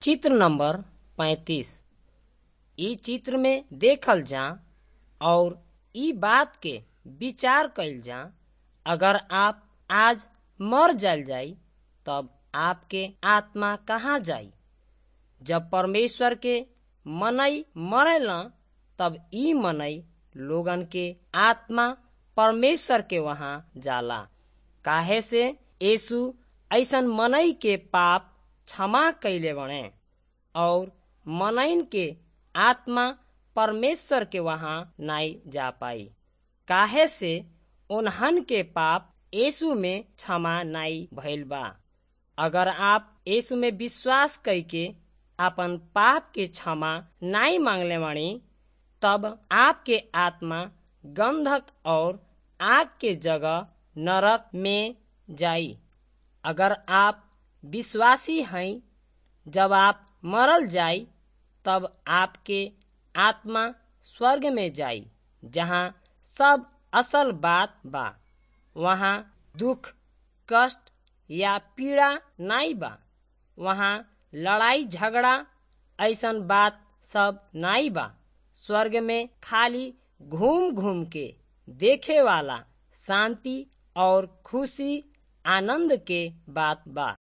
चित्र नंबर पैंतीस इ चित्र में देखल जा और इ बात के विचार कइल जा अगर आप आज मर जाइल जाई तब आपके आत्मा कहाँ जाई जब परमेश्वर के मनई मरेला तब इ मनई लोगन के आत्मा परमेश्वर के वहां जाला काहे से यीशु ऐसन मनई के पाप क्षमा कइले बणे और मनइन के आत्मा परमेश्वर के वहां नाई जा पाई काहे से उन्हन के पाप यीशु में क्षमा नाई भइल बा अगर आप यीशु में विश्वास कइके आपन पाप के क्षमा नाई मांगले बानी तब आपके आत्मा गंधक और आग के जगह नरक में जाई अगर आप विश्वासी हैं जब आप मरल जाई तब आपके आत्मा स्वर्ग में जाई जहाँ सब असल बात बा वहाँ दुख कष्ट या पीड़ा नाई बा वहाँ लड़ाई झगड़ा ऐसन बात सब नाई बा स्वर्ग में खाली घूम घूम के देखे वाला शांति और खुशी आनंद के बात बा